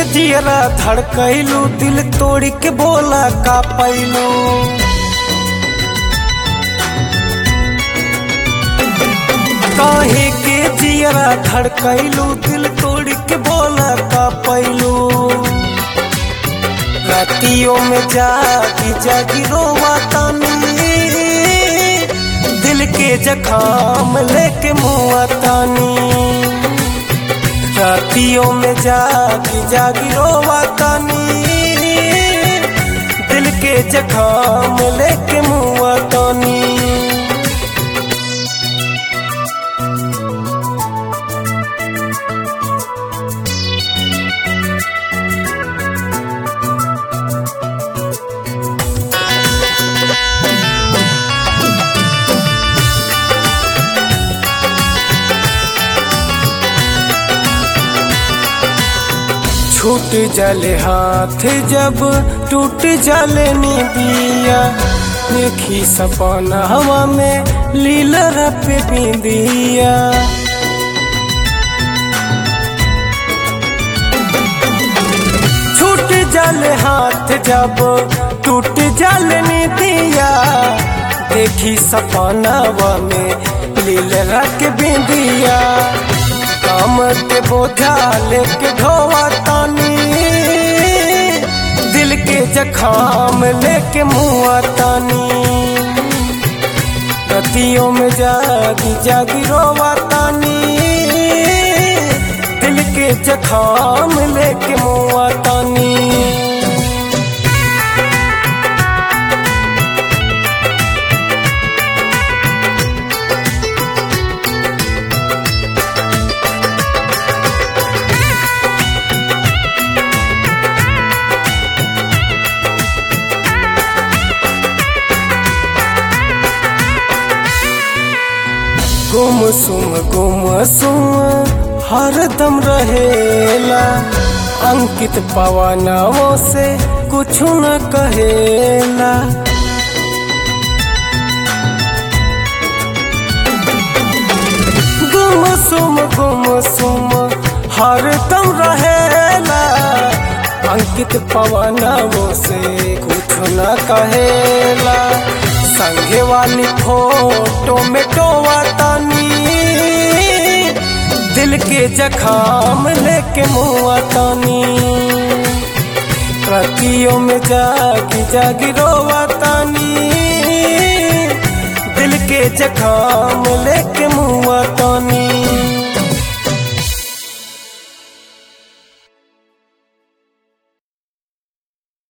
जियरा धड़कैलू दिल तोड़ के बोला का पैलू काहे के जियरा धड़कैलू दिल तोड़ के बोला का पैलू रातियों में जागी जागी रोवा तानी दिल के जखाम लेके मुआ तानी रातियों में जागी जागी रोवा तानी दिल के जखाम लेके मुआ तानी छूट जले हाथ जब टूट जले निदिया देखी सपना हवा में लीला पे बिंदिया छूट जले हाथ जब टूट जले निदिया देखी सपना हवा में लीला के बिंदिया काम के बोझा लेके ढोवा तानी दिल के जखाम लेके मुआ तानी रतियों में जागी जागी रोवा तानी दिल के जखाम लेके मुआ तानी गुम सुम गुम सुम हरदम रहेला अंकित पवनों से कुछ न कहेला गुम सुम गुम सुम हरदम रहेला अंकित पवनों से कुछ न कहेला संगे वाली फोटो में टोवा तानी दिल के जखाम लेके मुआ तानी रतियों में जागी जागी रोवा तानी दिल के जखाम लेके मुआ तानी